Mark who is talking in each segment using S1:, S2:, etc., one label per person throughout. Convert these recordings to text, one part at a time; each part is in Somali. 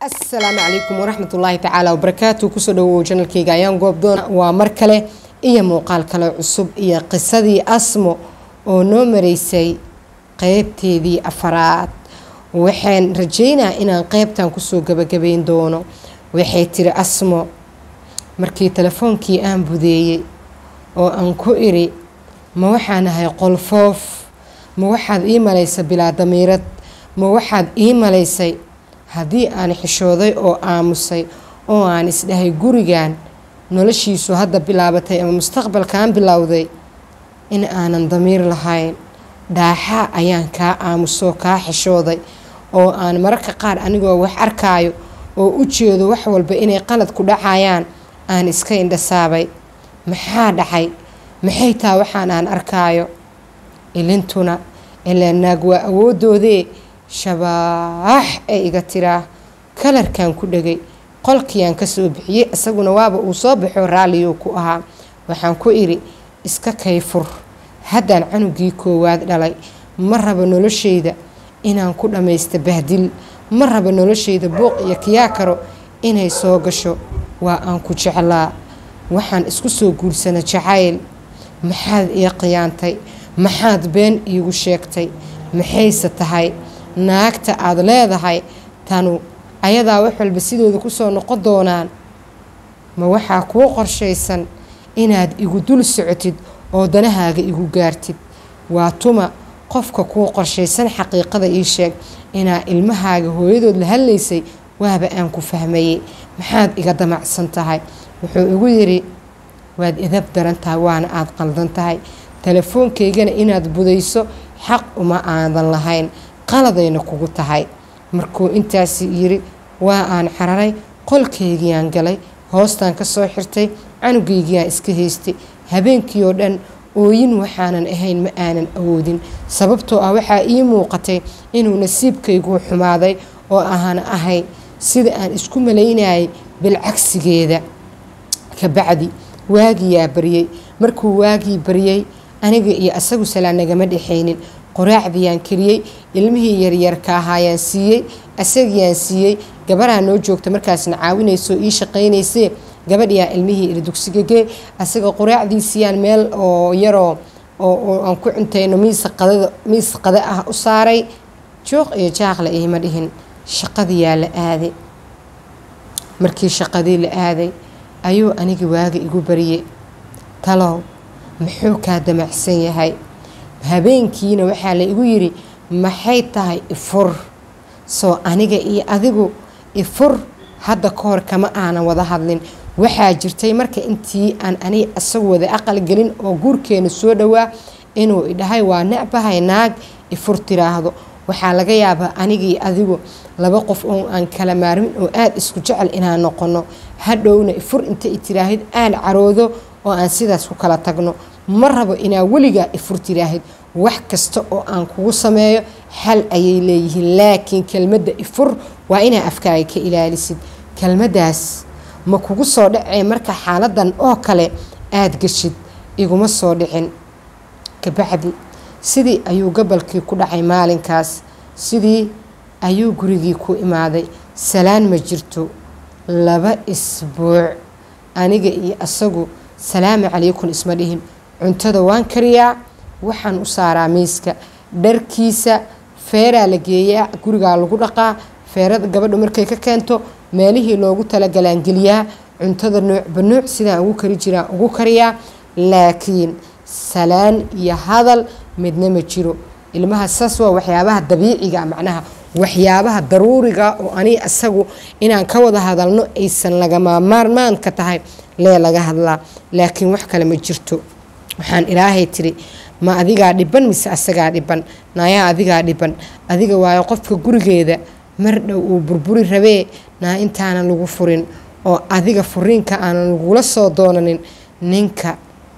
S1: asalaamu calaykum waraxmat ullaahi tacaala wabarakaatu kusoo dhawow janalkeyga ayaan goobdoon waa mar kale iyo muuqaal kale cusub iyo qisadii asmo oo noo mareysay qeybteedii afaraad waxaan rajeynaa inaan qeybtan kusoo gabagabayn doono waxay tiri asmo markii telefoonkii aan budeeyey oo aan ku iri ma waxaan ahay qolfoof ma waxaad ii malaysay bilaa damiirad ma waxaad ii malaysay haddii aan xishooday oo aamusay oo aan isdhahay gurigan noloshiisu hadda bilaabatay ama mustaqbalkaan bilowday in aanan damiir lahayn dhaaxaa ayaan kaa aamusoo kaa xishooday oo aan mararka qaar anigoo wax arkaayo oo u jeedo wax walba inay qalad ku dhacayaan aan iska indhasaabay maxaa dhacay maxay taa waxaan aan arkaayo ilintuna ilaa naag waa awoodoodee shabaax ee iga tiraa kalarkan ku dhegay qolkiiaan kasoo bixiyey isaguna waaba uu soo baxo raalliyuu ku ahaa waxaan ku idhi iska kayfur haddaan canugii koowaad dhalay ma rabo noloshayda inaan ku dhammaysta bahdil ma rabo noloshayda buuq iyo kiyaa karo inay soo gasho waa aan ku jeclaa waxaan isku soo guursana jacayl maxaad ii qiyaantay maxaad been iigu sheegtay maxayse tahay naagta aada leedahay tanu ayadaa wax walba sidooda kusoo noqon doonaan ma waxaa kuu qorshaysan inaad igu dul socotid oo danahaaga igu gaartid waa tuma qofka kuu qorshaysan xaqiiqada ii sheeg inaa ilmahaaga hooyadood la hadlaysay waaba aan ku fahmayey maxaad iga damacsan tahay wuxuu igu yidhi waad idab daran tahay waana aada qaldan tahay telefoonkaygana inaad budayso xaq uma aadan lahayn qaladayna kugu tahay markuu intaasi yiri waa aan xararay qolkaygiiaan galay hoostaan ka soo xirtay canugaygiiaan iska haystay habeenkii oo dhan ooyin waxaanan ahayn ma aanan awoodin sababtoo ah waxaa ii muuqatay inuu nasiibkayguu xumaaday oo aana ahay sida aan isku malaynayay bilcagsigeeda kabacdi waagiyaa baryey markuu waagii baryey aniga iyo asagu salaa nagama dhexaynin qoraacdiyaan kariyey ilmihii yaryarka ahaayaan siiyey asagiiyaan siiyey gabarhaa noo joogta markaasna caawinayso ii shaqaynaysee gabadhiyaa ilmihii iri dugsigagee asaga qoraacdiisiyaan meel oo yaroo oo aan ku cuntayno miis qada ah u saaray jooq iyo jaaqle iima dhihin shaqadiyaa la aaday markii shaqadii la aaday ayuu aniga waaga igu barye talow muxuu kaa damacsan yahay habeenkiina waxaa la igu yidhi maxay tahay ifur soo aniga iyo adigu ifur hadda ka hor kama aanan wada hadlin waxaa jirtay marka intii aan aniga isagu wada aqal gelin oo guurkeena soo dhowaa inuu idhahay waa necbahay naag ifur tiraahdo waxaa laga yaabaa aniga iyo adigu laba qof oo aan kala maarmin oo aada isku jecel inaan noqono hadhowna ifur inta i tiraahid aan caroodo oo aan sidaas ku kala tagno ma rabo inaa weligaa ifur tiraahid wax kasta oo aan kugu sameeyo xal ayay leeyihiin laakiin kelmadda ifur waa inaa afkaaga ka ilaalisid kelmaddaas ma kugu soo dhacee marka xaaladan oo kale aada geshid iguma soo dhicin kabacdi sidii ayuu gabalkii ku dhacay maalinkaas sidii ayuu gurigii ku imaaday salaan ma jirto laba isbuuc aniga iyo asagu salaamu calaykum isma dhihin cuntada waan kariyaa waxaan u saaraa miiska dharkiisa feeraa la geeyaa gurigaa lagu dhaqaa feerada gabadha markay ka keento meelihii loogu talagalaan geliyaa cuntada noocba nooc sidaan ugu kari jiraan ugu kariyaa laakiin salaan iyo hadal midna ma jiro ilmaha saas waa waxyaabaha dabiiciga macnaha waxyaabaha daruuriga oo ani asagu inaan ka wada hadalno aysan lagama maarmaanka tahay lee laga hadlaa laakiin wax kale ma jirto waxaan ilaahay tiri ma adigaa dhiban mise asagaa dhiban naayaa adigaa dhiban adiga waayo qofka gurigeeda mar dhow uu burburi rabee naa intaanan lagu furin oo adiga furiinka aanan lagula soo doonanin ninka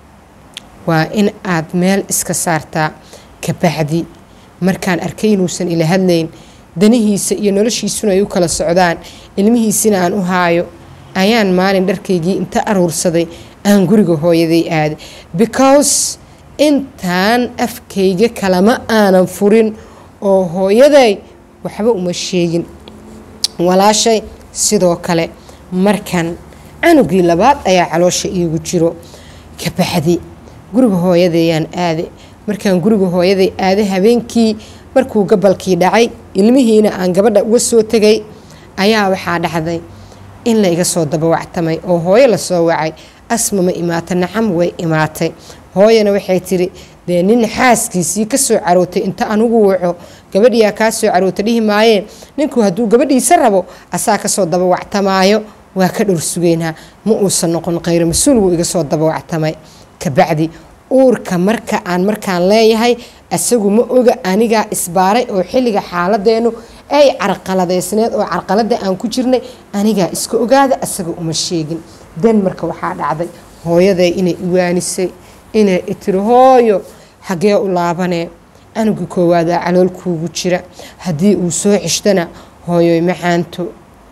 S1: waa in aad meel iska saartaa kabacdi markaan arkay inuusan ila hadlayn danihiisa iyo noloshiisuna ay u kala socdaan ilmihiisina aan u haayo ayaan maalin dharkaygii inta aruursaday aan guriga hooyaday aaday because intaan afkayga kalama aanan furin oo hooyaday waxba uma sheegin walaashay sidoo kale markan canugii labaad ayaa caloosha iigu jiro kabacdi guriga hooyadeeyaan aade markaan guriga hooyaday aade habeenkii markuu gabalkii dhacay ilmihiina aan gabadha uga soo tegay ayaa waxaa dhacday in la iga soo dabawactamay oo hooyo lasoo wacay asma ma imaata nacam way imaatay hooyana waxay tiri dee nin xaaskiisii kasoo carootay inta anugu waco gabadhiyaa kaa soo caroota dhihi maayeen ninku hadduu gabadhiisa rabo asaa kasoo dabawactamaayo waa ka dhowr sugeynaa ma uusan noqon khayro mas-uul wuu iga soo dabawactamay kabacdi uurka marka aan markaan leeyahay asagu ma oga anigaa isbaaray oo xilliga xaaladeenu ay carqaladeysneed oo carqalada aan ku jirnay anigaa iska ogaada asaga uma sheegin dan marka waxaa dhacday hooyaday inay iwaanisay inay itiri hooyo xagee u laabanee canuga koowaadaa caloolkuugu jira haddii uu soo xishtana hooyoy macaanto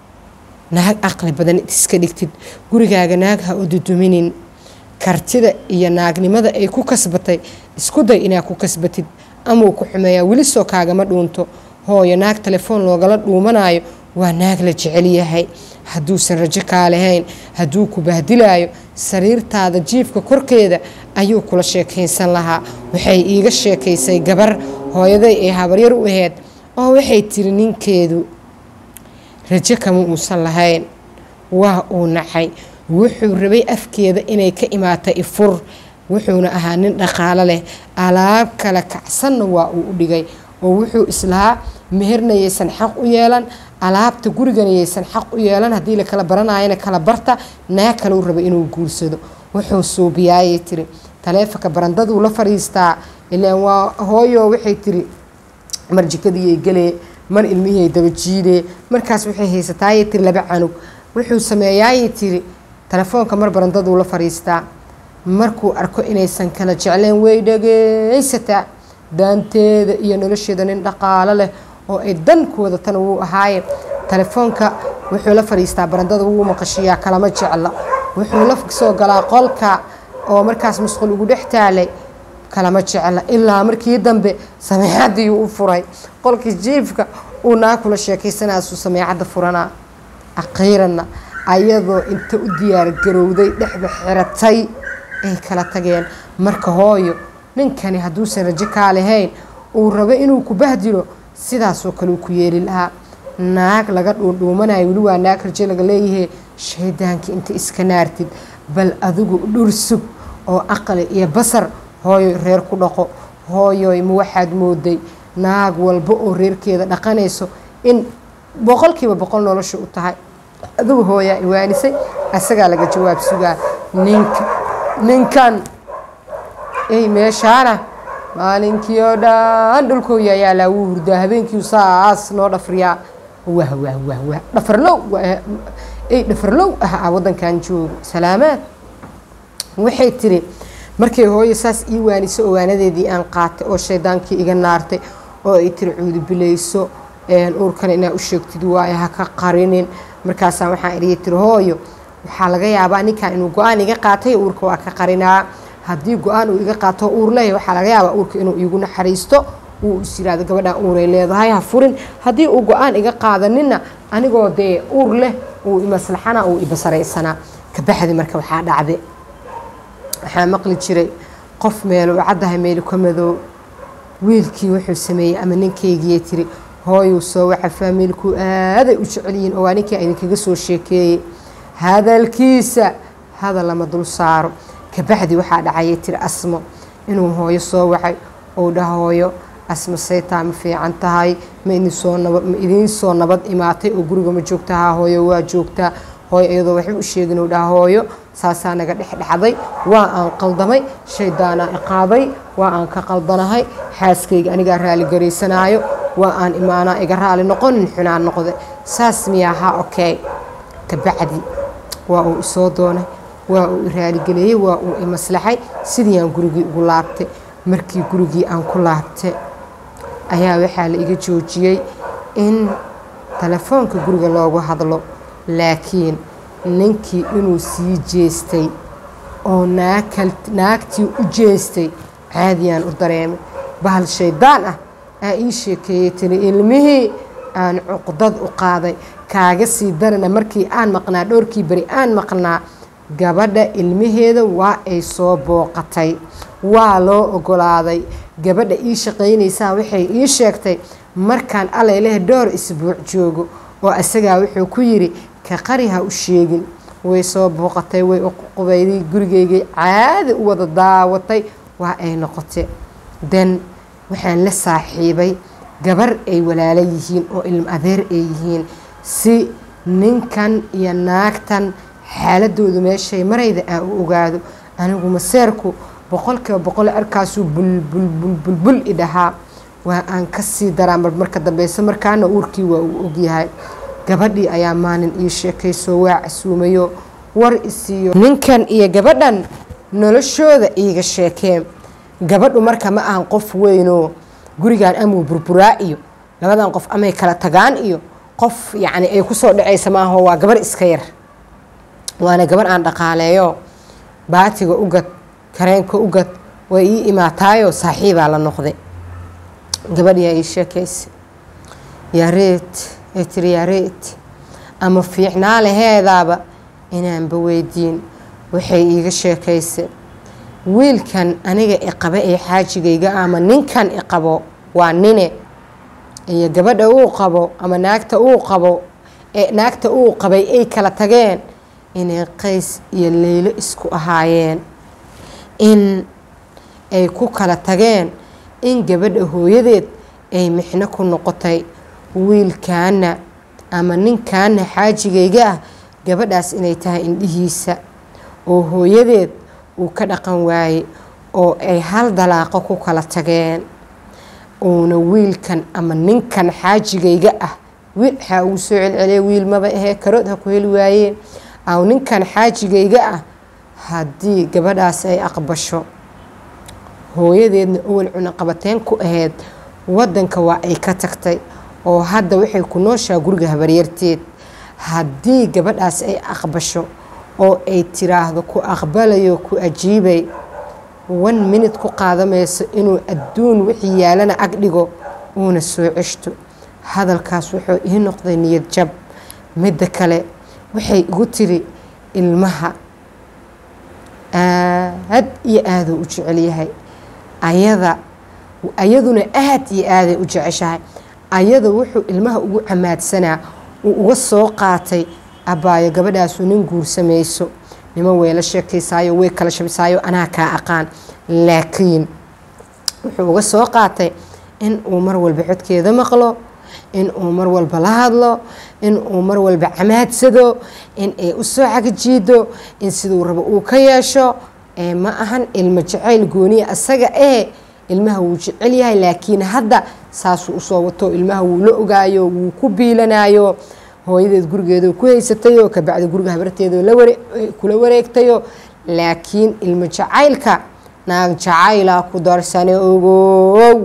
S1: naag aqli badan iska dhigtid gurigaaga naag ha u duduminin kartida iyo naagnimada ay ku kasbatay isku day inaad ku kasbatid amau ku xumeeyaa weli soo kaagama dhuunto hooyo naag telefoon loogala dhuumanayo waa naag la jecel yahay hadduusan rajo kaa lahayn hadduu ku bahdilaayo sariirtaada jiifka korkeeda ayuu kula sheekaysan lahaa waxay iiga sheekaysay gabar hooyaday ay habaryar u aheyd oo waxay tiri ninkeedu rajo kama uusan lahayn waa uu nacay wuxuu rabay afkeeda inay ka imaata ifur wuxuuna ahaa nin dhaqaalo leh alaab kala kacsanna waa uu u dhigay oo wuxuu islahaa meherna yaysan xaq u yeelan alaabta gurigana yaysan xaq u yeelan haddii la kala baranayana kala barta naa kaleu raba inuu guursado wuxuu suubiyaayay tiri taleefonka barandaduu la fadhiistaa ilaan waa hooyo waxay tiri mar jikadiyay galee mar ilmihii daba jiidee markaas waxay haysataayay tiri laba canug wuxuu sameeyaayay tiri telefoonka mar barandaduu la fadhiistaa markuu arko inaysan kala jecleen way dhageysataa daanteeda iyo nolosheeda nin dhaqaalo leh oo ay dan ku wadatana wuu ahaaye telefoonka wuxuu la fadhiistaa barandada wuu maqashiyaa kalama jecla wuxuu la soo galaa qolka oo markaas musqul ugu dhex taalay kalama jecla ilaa markii dambe sameecadii u furay qolkii jiifka uu naa kula sheekaysanaasuu sameecadda furanaa akhiiranna ayadoo inta u diyaargarowday dhexda xiratay ay kala tageen marka hooyo ninkani hadduusan rajo kaa lahayn uu rabo inuu ku bahdilo sidaasoo kale uu ku yeeli lahaa naag laga dhuundhuumanayo weli waa naag rajo laga leeyahay shaydaankii inta iska naartid bal adigu dhursug oo aqli iyo basar hooyoy reer ku dhaqo hooyoy ma waxaad mooday naag walba oo reerkeeda dhaqanayso in boqolkiiba boqol nolosha u tahay adigu hooyaa iwaanisay asagaa laga jawaab sugaa ninka ninkan ey meeshaana maalinkii oo dhan dhulkooya ayaa laa wuu hurdaa habeenkii saas noo dhafriyaa wah wah wah wah dhafarlow ey dhafarlow ah ah waddankan joogo salaamaad waxay tiri markay hooyo saas ii waaniso owaanadeedii aan qaatay oo shaydaankii iga naartay oo ay tiri cuudubilayso uurkan inaa u sheegtid waayo ha ka qarinin markaasaa waxaan idhihi tiri hooyo waxaa laga yaabaa ninkan inuu go-aan iga qaatay uurka waa ka qarinaa haddii go-aan uu iga qaato uur leeyahy waxaa laga yaabaa uurka inuu iigu naxariisto uu is yiraahdo gabadhan uuray leedahay ha furin haddii uu go-aan iga qaadaninna anigoo dee uur leh uu imaslaxana uu ibasaraysanaa kabaxdi marka waxaa dhacde waxaa maqli jiray qof meelo u caddahay meelu ka madoob wiilkii wuxuu sameeyey ama ninkaygiyay tiri hooyuu soo waxa faamiilku aaday u jecelyihiin oo waa ninkii idinkaga soo sheekeeyey hadalkiisa hadal lama dul saaro kabacdi waxaa dhacayay tiri asmo inuu hooyo soo wacay ou dhaha hooyo asmo saytaa ma fiican tahay ma idinsoo nabad ma idiin soo nabad imaatay oo guriga ma joogtahaa hooyo waa joogtaa hooyo iyadoo waxba u sheegin uu dhaha hooyo saasaa naga dhexdhexday waa aan qaldamay shaydaanaa iqaaday waa aan ka qaldanahay xaaskayga anigaa raaligaraysanayo waa aan imaanaa iga raali noqonin xunaan noqde saas miyaahaa okey kabacdi waa uu isoo doonay waa uu iraaligeleeyey waa uu imaslaxay sidii aan gurigii ugu laabtay markii gurigii aan ku laabtay ayaa waxaa la iga joojiyey in telefoonka guriga loogu hadlo laakiin ninkii inuu sii jeestay oo naagtii u jeestay caadiyaan u dareemay bahal shaydaan ah aa ii sheekeeyey tiri ilmihii aan cuqdad u qaaday kaaga sii darana markii aan maqnaa dhowrkii beri aan maqnaa gabadha ilmaheeda waa ay soo booqatay waa loo ogolaaday gabadha ii shaqaynaysaa waxay ii sheegtay markaan alayleh dhowr isbuuc joogo oo isagaa wuxuu ku yidhi ka qari ha u sheegin way soo booqatay way uqubayday gurigeygay caadi u wada daawatay waa ay noqotay den waxaan la saaxiibay gabar ay walaalo yihiin oo ilmo adeer ay yihiin si ninkan iyo naagtan xaaladoodu meeshay marayda aan u ogaado anigu maseerku boqolkiiba boqol arkaasuu bulbulbulbul i dhahaa waa aan kasii daraa marmarka dambeyso markaana uurkii waa uu ogyahay gabadhii ayaa maalin ii sheekayso waa casuumayo war isiiyo ninkan iyo gabadhan noloshooda iiga sheekeen gabadhu marka ma ahan qof weynoo gurigan amuu burburaa iyo labadan qof amay kala tagaan iyo qof yacni ay kusoo dhacaysa maaho waa gabar iska yar waana gabar aan dhaqaaleeyo baatiga ugad kareenka ugad way ii imaataayo saaxiibaa la noqday gabadhiyaa ii sheekaysa yaareed ay tiri yaareed ama fiicnaa laheedaaba inaanba weydiin waxay iiga sheekaysa wiilkan aniga iqaba ee xaajigayga ama ninkan iqabo waa nine iyo gabadha uu qabo ama naagta uu qabo ee naagta uu qabay ay kala tageen inay qays iyo leylo isku ahaayeen in ay ku kala tageen in gabadha hooyadeed ay mixno ku noqotay wiilkaana ama ninkaana xaajigayga ah gabadhaas inay tahay indhihiisa oo hooyadeed uu ka dhaqan waaye oo ay hal dalaaqo ku kala tageen uuna wiilkan ama ninkan xaajigayga ah wiil waxaa ugu soo celceliya wiil maba ahee karood ha ku heli waayeen aw ninkan xaajigayga ah haddii gabadhaas ay aqbasho hooyadeedna owal cunaqabateen ku ahayd wadanka waa ay ka tagtay oo hadda waxay ku nooshaa guriga habaryarteed haddii gabadhaas ay aqbasho oo ay tiraahdo ku aqbalayo ku ajiibay one minute ku qaadamayso inuu adduun wixii yaalana ag dhigo uuna soo ceshto hadalkaas wuxuu ii noqday niyad jab midda kale waxay igu tiri ilmaha aad iyo aaduu u jecel yahay ayada ayaduna aad iyo aaday u jeceshahay ayada wuxuu ilmaha ugu camaadsanaa uu uga soo qaatay abbaayo gabadhaasu nin guursamayso niman weyla sheekaysaayo way kala shabisaayo anaa kaa aqaan laakiin wuxuu uga soo qaatay in uu mar walba codkeeda maqlo in uu mar walba la hadlo in uu mar walba camaadsado in ay u soo cagajiido in siduu rabo uu ka yeesho ee ma ahan ilmo jacayl gooniya asaga ee ilmaha wuu jecel yahay laakiin hadda saasuu usoo wato ilmaha wuu la ogaayo wuu ku biilanayo hooyadeed gurigeedo ku haysatayo kabacdi guriga habarteedo kula wareegtayo laakiin ilmo jacaylka naag jacayla ku darsane ogow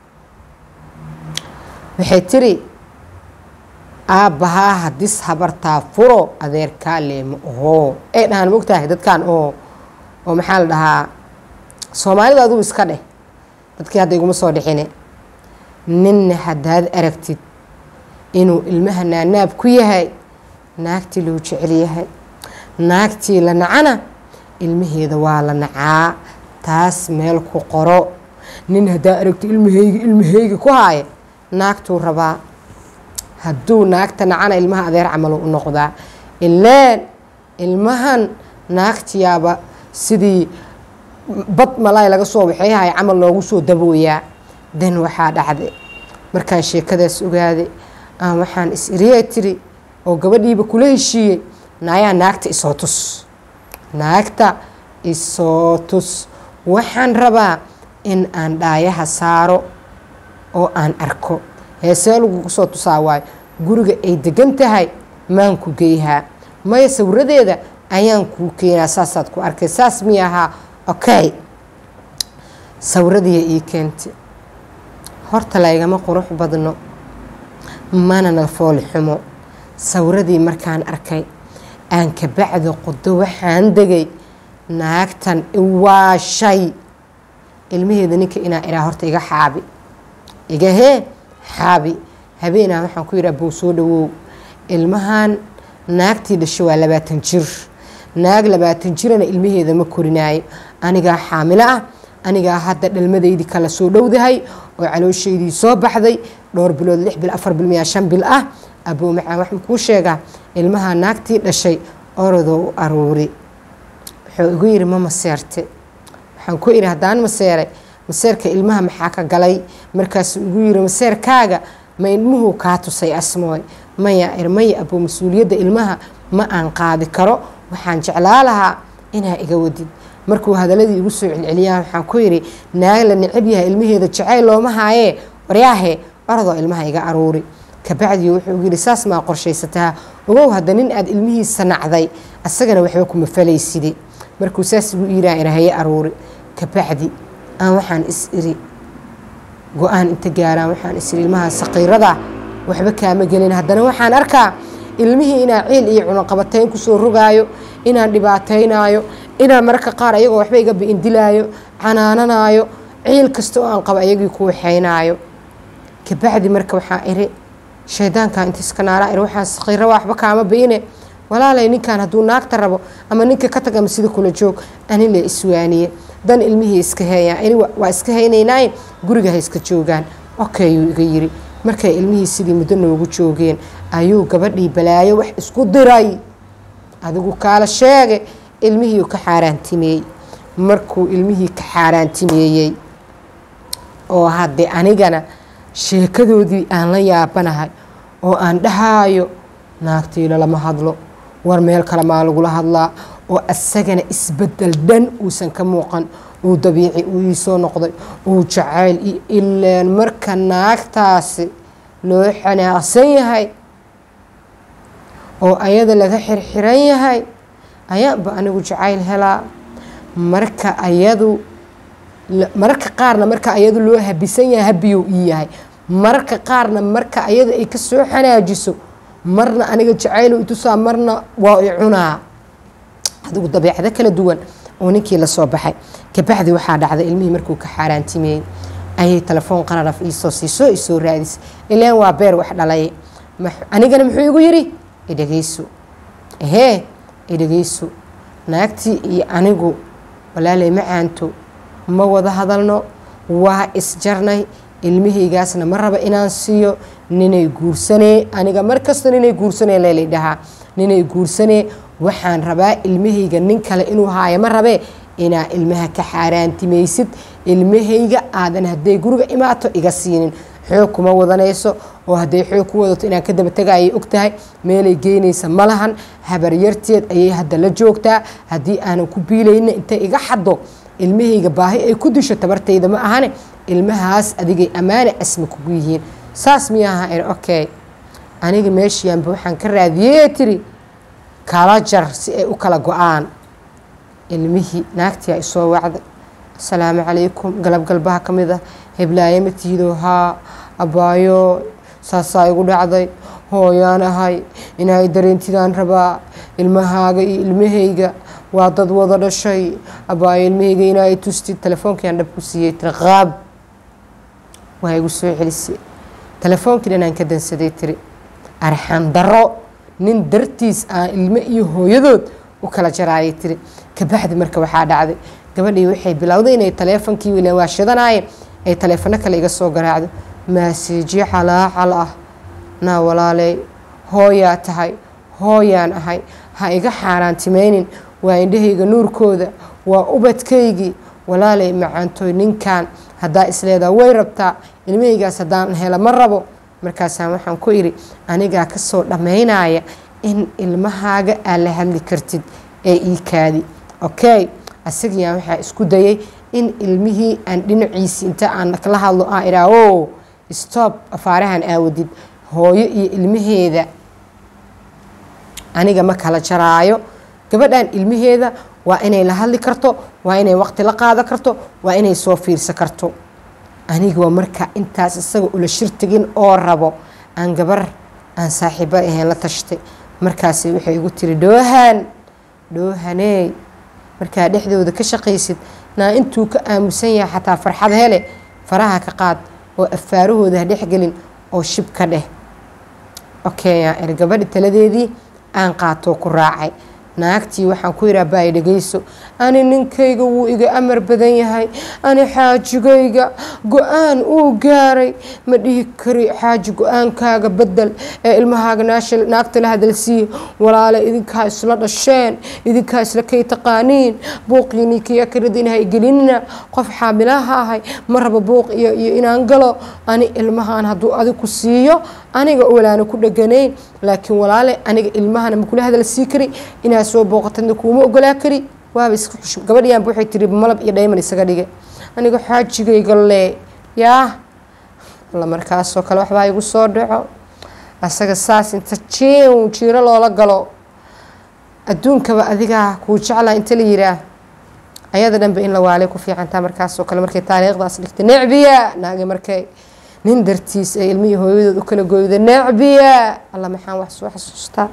S1: waxay tiri aabbahaa hadis habartaa furo adeerkaa leema oho ay dhahaan mogtahay dadkan oo oo maxaa la dhahaa soomaalida aduu iska dheh dadkii hadda iguma soo dhixine ninna haddaad aragtid inuu ilmaha naanaab ku yahay naagtii loo jecel yahay naagtii la nacana ilmaheeda waa la nacaa taas meel ku qoro nin haddaa aragto ilmahayga ilmahayga ku haaya naagtuu rabaa hadduu naagta nacana ilmaha adeer camal u noqdaa ileen ilmahan naagtiyaaba sidii bad malaay laga soo waxayhay camal loogu soo dabooyaa dan waxaa dhacday markaan sheekadaas ogaaday aan waxaan is iriya tiri oo gabadhiiba kula heshiiyey naayaa naagta isoo tus naagta isoo tus waxaan rabaa in aan dhaayaha saaro oo aan arko heesee lagugu soo tusaa waayo guriga ay degan tahay maan ku geyhaa maya sawiradeeda ayaan kuu keenaa saasaad ku arkay saas mi ahaa okay sawiradiiya ii keentay horta laygama qurux badno mana na fooli xumo sawiradii markaan arkay aan kabacdo qodo waxaan degay naagtan waa shay ilmaheeda ninka inaa iraa horta iga xaabi iga hee xaabi habeenaa waxaan ku yidhi abow soo dhawow ilmahan naagtii dhasho waa labaatan jir naag labaatan jirana ilmaheeda ma korinaayo anigaa xaamilo ah anigaa hadda dhalmadaydii kala soo dhowdahay oo calooshaydii soo baxday dhowr bilood lix bil afar bil miyaa shan bil ah abow macaan waxaan kuu sheegaa ilmaha naagtii dhashay orodoo u aruuri wuxuu igu yidhi ma maseerte waxaan ku idhi haddaan maseeray maseerka ilmaha maxaa ka galay markaasuu igu yidhi maseerkaaga ma ilmuhu kaa tusay asmooy maya irmaya abuu mas-uuliyadda ilmaha ma aan qaadi karo waxaan jeclaa lahaa inaa iga wadid markuu hadaladii igu soo celceliyaa waxaan ku yidhi naag la necab yahay ilmaheeda jacayl looma haayee waryaahe orodoo ilmaha iga aruuri kabacdii wuxuu yidhi saas maa qorshaysataa ogow hadda nin aad ilmihiisa nacday asagana waxba kuma falayside markuu saas igu iiraan irahaye aruuri kabacdi aan waxaan is iri go-aan inta gaaraan waxaan is iri ilmaha saqiirada waxba kaama gelin haddana waxaan arkaa ilmihii inaan ciil iyo cunaqabatayn kusoo rogaayo inaan dhibaataynaayo inaan mararka qaar ayagoo waxba iga bi'indilaayo canaananaayo ciil kasta oo aan qabo ayagii ku waxaynaayo kabacdi marka waxaa iri shaydaanka inta iska naalaa iri waxaan saqiiro waxba kaama bi'ine walaalay ninkan hadduu naagta rabo ama ninka ka tag ama sida kula joog ani le iswaaniye dan ilmihii iska heeyaan ini waa iska haynaynaaye guriga ha iska joogaan okayuu iga yiri markay ilmihii sidii muddo noogu joogeen ayuu gabadhii balaayo wax isku diray adigu kaala sheege ilmihii ka xaaraantimeeyey markuu ilmihii ka xaaraantimeeyey oo haddee anigana sheekadoodii aan la yaabanahay oo aan dhahaayo naagtiila lama hadlo war meel kale maa lagula hadlaa oo asagana isbedel dhan uusan ka muuqan uu dabiici uu iisoo noqday uu jacayl iyo ileen marka naagtaasi loo xanaaqsan yahay oo ayada laga xirxiran yahay ayaanba anigu jacayl helaa marka ayadu mararka qaarna marka ayadu loo habisan yahay habiyou ii yahay mararka qaarna marka ayada ay ka soo xanaajiso marna aniga jacaylo itusaa marna waa i cunaa adigu dabeecado kala duwan oo ninkii lasoo baxay kabacdi waxaa dhacday ilmihii markuu ka xaaraantimeeyey ayay telefoon qararaf iisoo siisoo isoo raadisay ilaan waa beer wax dhalay anigana muxuu igu yidhi idhegeyso ehee idhegeyso naagtii iyo anigu walaalay macaanto ma wada hadalno waa isjarnay ilmihaygaasna ma raba inaan siiyo ninay guursanee aniga markasta ninay guursanee leelay dhahaa ninay guursanee waxaan rabaa ilmahayga nin kale inuu haayo ma rabee inaa ilmaha ka xaaraantimaysid ilmahayga aadan hadday guriga imaato iga siinin xoog kuma wadanayso oo hadday xoog ku wadato inaan ka daba tagaayay og tahay meelay geynaysa ma lahan habaryarteed ayay hadda la joogtaa haddii aanan ku biilayna intay iga xaddo ilmahayga baahi ay ku disho tabartayda ma ahane ilmahaas adigay ammaane asma kugu yihiin saas miyaaha ir okay aniga meeshiyaanba waxaan ka raadiyey tiri kala jar si ay u kala go-aan ilmihii naagtii a isoo wacday asalaamu calaykum galabgalbaha ka mid ah heblaaye ma tihido haa abbaayo saasaa igu dhacday hooyaan ahay inay dareentidaan rabaa ilmahaaga iyo ilmahayga waa dad wada dhashay abbaayo ilmahayga inay tustid telefoonkiiaan dhab ku siiyey tiri qaab waa igu soo celisay telefoonkii dhanaan ka dansaday tiri arxan daro nin dartiis aan ilmo iyo hooyadood u kala jaraayay tiri kabacdi marka waxaa dhacday gabadhii waxay bilowday inay taleefonkii wiilan waa shidanaayeen ay taleefano kale iga soo garaacdo maaseejyo calaacal ah naa walaaley hooyaa tahay hooyaan ahay ha iga xaaraantimaynin waa indhahayga nuurkooda waa ubadkaygii walaaley macaantooy ninkan haddaa isleedaa way rabtaa ilmahaygaas haddaan hela ma rabo markaasaan waxaan ku idhi anigaa kasoo dhammaynaya in ilmahaaga aad la hadli kartid ee iikaadi okay asagiyaa waxaa isku dayay in ilmihii aan dhinaciisii inta aan kala hadlo aan idhaa o stoob afaarahan aawadid hooyo iyo ilmaheeda aniga ma kala jaraayo gabadhan ilmaheeda waa inay la hadli karto waa inay waqti la qaada karto waa inay soo fiirsa karto aniga waa marka intaas isaga ula shirtigin oo rabo aan gabar aan saaxiibo ahayn la tashtay markaasi waxay igu tiri dhoohan dhoohaney markaa dhexdooda ka shaqaysid naa intuu ka aamusan yahay xataa farxad hele faraha ka qaad oo afaarahooda ha dhexgelin oo shib ka dheh okeya er gabadhi taladeedii aan qaatoo ku raacay naagtii waxaan ku yidhi abaay dhegayso ani ninkayga wuu iga amar badan yahay ani xaajigayga go-aan uu gaaray ma dhihi kari xaaji go-aankaaga bedel ee ilmahaaga naagta la hadalsiiye walaale idinkaa isla dhasheen idinkaa isla kay taqaaniin buuqiini kiya karadina ha gelinina qof xaamilaha ahay ma rabo buuq iyo iyo inaan galo ani ilmahan hadduu adigu siiyo aniga walaana ku dheganayn laakiin walaale aniga ilmahana makula hadal sii kari inaad soo booqatadna kuuma ogolaa kari waaba iska xushub gabadhiyaanba waxay tiri malab iyo dhayman isaga dhige aniga xaajigayga lee yaa alla markaasoo kale waxbaa igu soo dhaco asaga saas inta jiw jiiro loola galo adduunkaba adigaa kuu jeclaa inta la yiraa ayada dhanba in la waalay ku fiicantaa markaasoo kale markay taariikhdaas dhigtay necbiya naagi markay nin dartiis ee ilmihii hooyadood u kala gooyda necbiya alla maxaan wax soo xasuustaa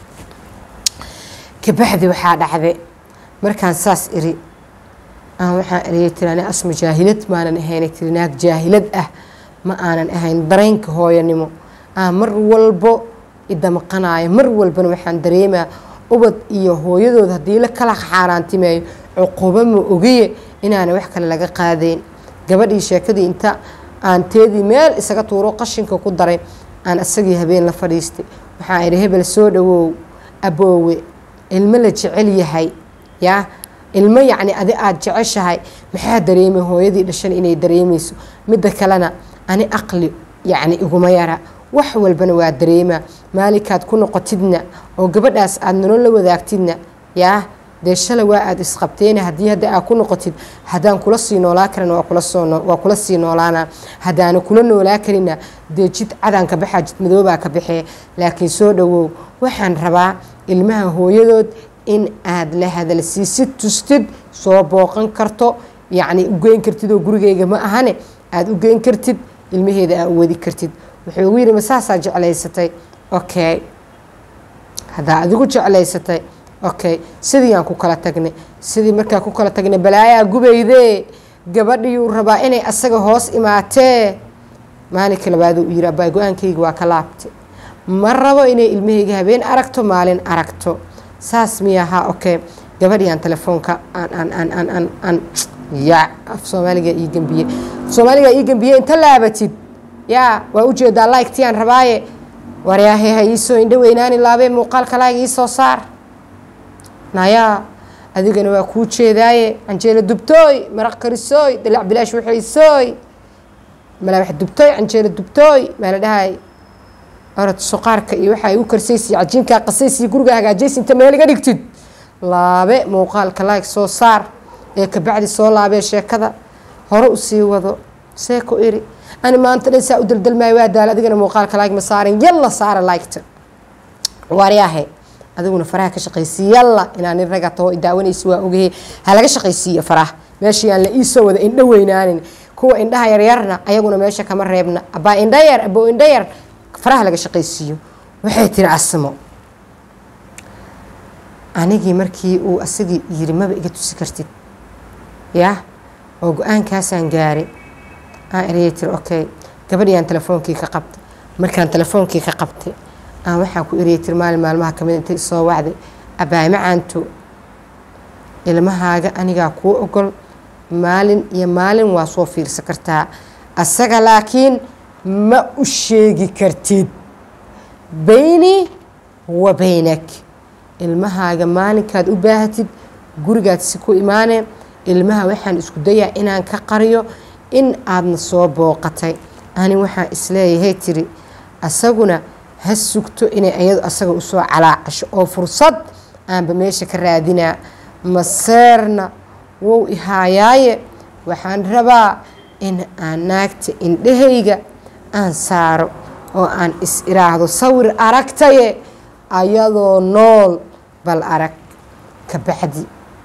S1: kabaxdi waxaa dhacday markaan saas iri aan waxaan eriyay tiri ani asma jaahilad maanan ahaynay tiri naag jaahilad ah ma aanan ahayn dareenka hooyanimo aan mar walbo idamaqanayo mar walbana waxaan dareemaa ubad iyo hooyadood haddii la kala xaaraantimeeyo cuqubo ma ogiye inaana wax kale laga qaadayn gabadhii sheekadii inta aan teedii meel isaga tuuro qashinka ku daray aan isagii habeen la fadhiistay waxaan idhi hebel soo dhawow aboowe ilmo la jecel yahay yaa ilmo yacni adi aada jeceshahay maxaa dareemay hooyadii dhashan inay dareemayso midda kalena ani aqli yacni iguma yara wax walbana waa dareemaa maalinkaad ku noqotidna oo gabadhaas aada nolol la wadaagtidna yaa dee shalay waa aada isqabteena haddii hadda aad ku noqotid haddaan kula sii noolaa karin waa kula soo waa kula sii noolaana haddaana kula noolaa karina dee jid cadaan ka baxaa jid madoobaa ka baxee laakiin soo dhawow waxaan rabaa ilmaha hooyadood in aad la hadalsiisid tustid soo booqan karto yacni u geyn kartid oo gurigeyga ma ahane aada u geyn kartid ilmaheeda aad u wadi kartid wuxuu ugu yidhi ma saasaa jeclaysatay okay haddaa adigu jeclaysatay okay sidii aan ku kala tagnay sidii markaa ku kala tagnay balaayaa gubaydee gabadhiyuu rabaa inay asaga hoos imaatee maalinka labaad uu yidhi abbaa go-aankayga waa ka laabtay ma rabo inay ilmahayga habeen aragto maalin aragto saas miyahaa okay gabadhii aan telefoonka aan aan aan aan aan aan ya af soomaaliga ii gembiye af soomaaliga ii gembiye inta laabatid yaa waa ujeedaa like aan rabaaye waryaahe ha iisoo indho weynaani laabee muuqaalka like iisoo saar nayaa adigana waa kuu jeedaaye canjeelo dubtooy maraq karisooy dalac bilaash waxaysooy malaabax dubtooy canjeelo dubtooy maa la dhahay orod suqaarka iyo waxa ay u karsaysiy cajiinkaa qasaysiyo guriga hagaajaysi inta meel iga dhigtid laabe muuqaalka like soo saar ee kabacdi soo laabee sheekada hore usii wado seeko iri ani maanta dhan saa u daldalmaayo waa daala adigana muuqaalka like ma saarin yalla saara liketa waaryaahe adiguna faraha ka shaqaysiiy yalla inaa nin raga taho daawanaysa waa ogahe ha laga shaqaysiiyo faraha meeshii aan la iisoo wada indho weynaanin kuwa indhaha yaryarna ayaguna meesha kama reebna abaa indha yar aboo indha yar faraha laga shaqaysiiyo waxay tiri asmo anigii markii uu asagii yiri maba iga tusi kartid yaa oo go-aankaasaan gaaray aan ereyay tiri okay gabadhii aan telefoonkii ka qabtay markaan telefoonkii ka qabtay aan waxaan ku ereyay tiri maalin maalmaha kamid intay isoo wacday abaay macaanto ilmahaaga anigaa kuu ogol maalin iyo maalin waa soo fiirsan kartaa asaga laakiin ma u sheegi kartid bayni wa baynak ilmahaaga maalinkaad u baahatid gurigaad si ku imaanee ilmaha waxaan isku dayaa inaan ka qariyo in aadna soo booqatay ani waxaan isleeyahay tiri asaguna ha sugto inay ayadu asaga usoo calaacasho oo fursad aanba meesha ka raadinaa maseerna wow ihaayaaye waxaan rabaa in aan naagta indhahayga aan saaro oo aan is iraahdo sawir aragtaye ayadoo nool bal arag ka bacdi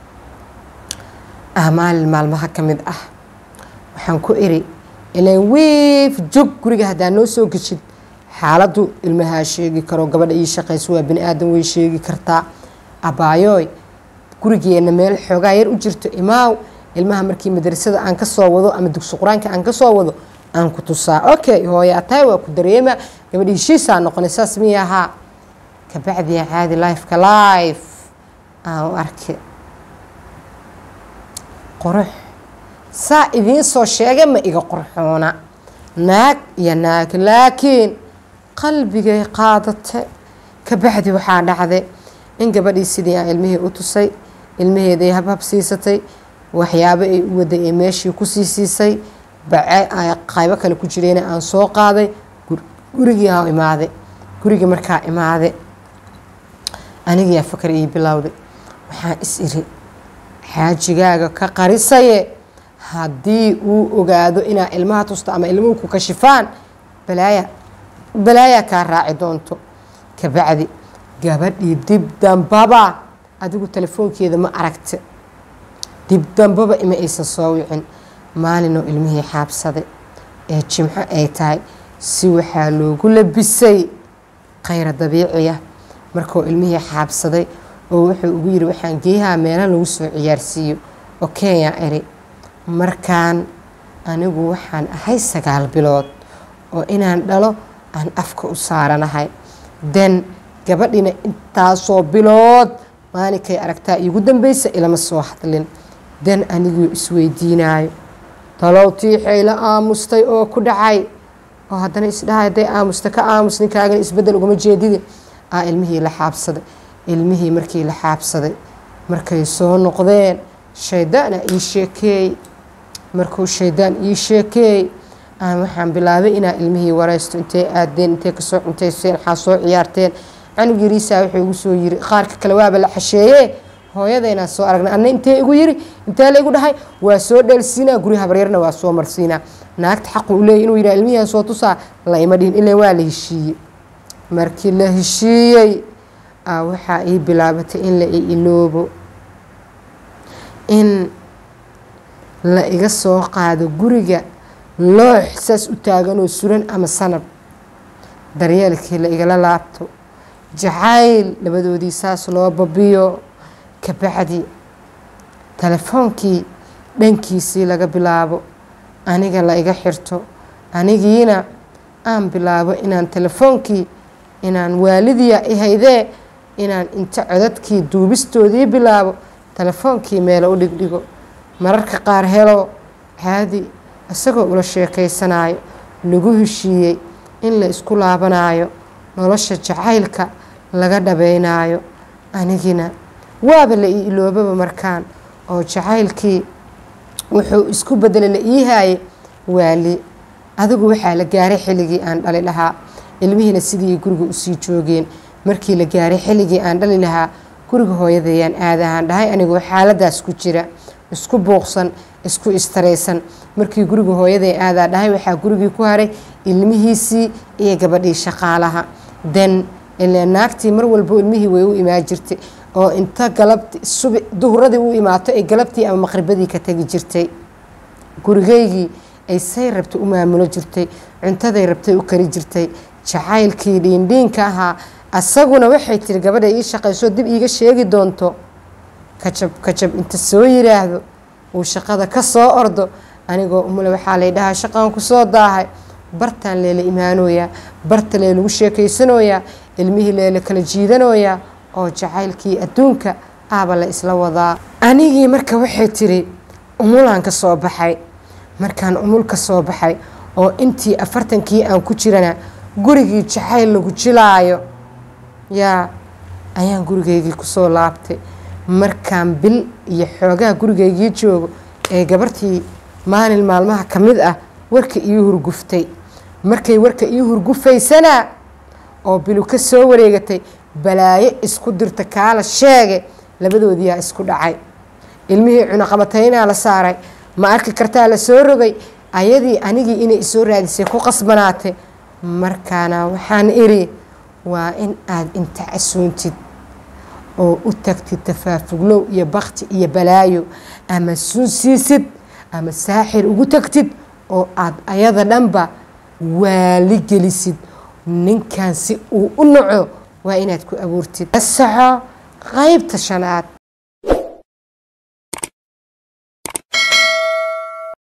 S1: ah maalin maalmaha ka mid ah waxaan ku iri ilaan wiif jog guriga haddaa noo soo geshid xaaladdu ilmahaa sheegi karo gabadha ii shaqayso waa bini aadan way sheegi kartaa abaayooy gurigeenna meel xoogaa yar u jirto imaaw ilmaha markii madrasada aan ka soo wado ama dugsi qur-aanka aan ka soo wado aan ku tusaa okay hooyaa tahay waa ku dareema gabadhi heshiisaa noqonay saas miya ahaa kabacdiya caadi lifeka life aan u arkay qurux saa idiin soo sheegay ma iga qurxoona naag iyo naag laakiin qalbigay qaadatay kabacdi waxaa dhacday in gabadhii sidii aan ilmihii u tusay ilmaheeday habhab siisatay waxyaabo ay u waday ee meeshii kusii siisay bace qaybo kale ku jireyna aan soo qaaday gurigii aan imaaday gurigii markaa imaaday anigiyaa fakar ii bilowday waxaan is iri xaajigaaga ka qarisaye haddii uu ogaado inaa ilmaha tusto ama ilmuhu ku kashifaan balaaya balaayaa kaa raaci doonto kabacdi gabadhii dib dambaba adigu telefoonkeeda ma aragta dib dambaba ima aysan soo wicin maalinoo ilmihii xaabsaday ee jimco ay tahay si waxaa loogu labisay khayra dabiiciya markuu ilmihii xaabsaday oo wuxuu ugu yiri waxaan geeyaha meela lagu soo ciyaarsiiyo oo kenya eri markaan anigu waxaan ahay sagaal bilood oo inaan dhalo aan afka u saaranahay den gabadhina intaasoo bilood maalinkay aragtaa iigu dambeysa ilama soo hadlin den aniguu isweydiinaayo talow tiixay la aamustay oo ku dhacay oo haddana isdhahay hadday aamusta ka aamus ninkaagana isbeddel ugama jeedide aa ilmihii la xaabsaday ilmihii markii la xaabsaday markay soo noqdeen shaydaana ii sheekeey markuu shaydaan ii sheekeey aan waxaan bilaabay inaa ilmihii waraysto intay aadeen intay kasoo cuntayseen waxaa soo ciyaarteen canug yariisaa wuxuu igu soo yiri qaarka kale waaba la xasheeye hooyadaynaan soo aragnay anna intee igu yiri intee la igu dhahay waa soo dheelsiinaa guri habaryarna waa soo marsiinaa naagta xaqu u leeyay inuu yidhaha ilmihian soo tusaa la ima dhihin ilaa waa la heshiiyey markii la heshiiyey waxaa ii bilaabatay in la i iloobo in la iga soo qaado guriga loox saas u taaganoo suran ama sanab daryeelkii la igala laabto jacayl labadoodii saas loo babiyo kabacdi telefoonkii dhankiisii laga bilaabo aniga la iga xirto anigiina aan bilaabo inaan telefoonkii inaan waalidiya ihaydee inaan inta codadkii duubistoodii bilaabo telefoonkii meelo u dhigdhigo mararka qaar helo caadi isagoo ula sheekaysanayo lagu heshiiyey in la isku laabanaayo nolosha jacaylka laga dhabeynaayo anigina waaba la ii iloobaba markaan oo jacaylkii wuxuu isku bedelay la ii haayay waali adigu waxaa la gaaray xilligii aan dhali lahaa ilmihiina sidii guriga usii joogeen markii la gaaray xilligii aan dhali lahaa guriga hooyadayaan aadahaan dhahay anigoo xaaladaas ku jira isku buuqsan isku istaraysan markii guriga hooyaday aadaa dhahay waxaa gurigii ku haray ilmihiisii iyo gabadhii shaqaalaha den ile naagtii mar walbo ilmihii way u imaan jirtay oo inta galabti subi duhuradii u imaato ay galabtii ama maqribadii ka tegi jirtay gurigaygii ay say rabtay u maamulo jirtay cuntaday rabtay u kari jirtay jacaylkii dhiindhiinka ahaa asaguna waxay tiri gabadha ii shaqayso dib iiga sheegi doonto kajab kajab inta soo yiraahdo uu shaqada ka soo ordo anigoo umule waxaa lay dhahaa shaqaan ku soo daahay bartaan leela imaanooyaa barta lee lagu sheekaysanooyaa ilmihii leela kala jiidanooyaa oo jacaylkii adduunka aaba la isla wadaa anigii marka waxay tiri umulaan ka soo baxay markaan umul ka soo baxay oo intii afartankii aan ku jirana gurigii jacayl lagu jilaayo yaa ayaan gurigaygii kusoo laabtay markaan bil iyo xoogaha gurigaygii joogo ee gabartii maalin maalmaha ka mid ah warka ii hurguftay markay warka ii hurgufaysana oo bilu ka soo wareegatay balaayo isku dirta kaala sheege labadoodiyaa isku dhacay ilmihii cunaqabataynaa la saaray ma arki kartaa la soo rogay ayadii anigii inay isoo raadisay ku qasbanaatay markaana waxaan iri waa in aada inta casuuntid oo u tagtid tafaafuglow iyo bakti iyo balaayo ama sunsiisid ama saaxir ugu tagtid oo aada ayada dhanba waali gelisid ninkan si uu u naco waa inaad ku abuurtid asaxo qaybta shanaad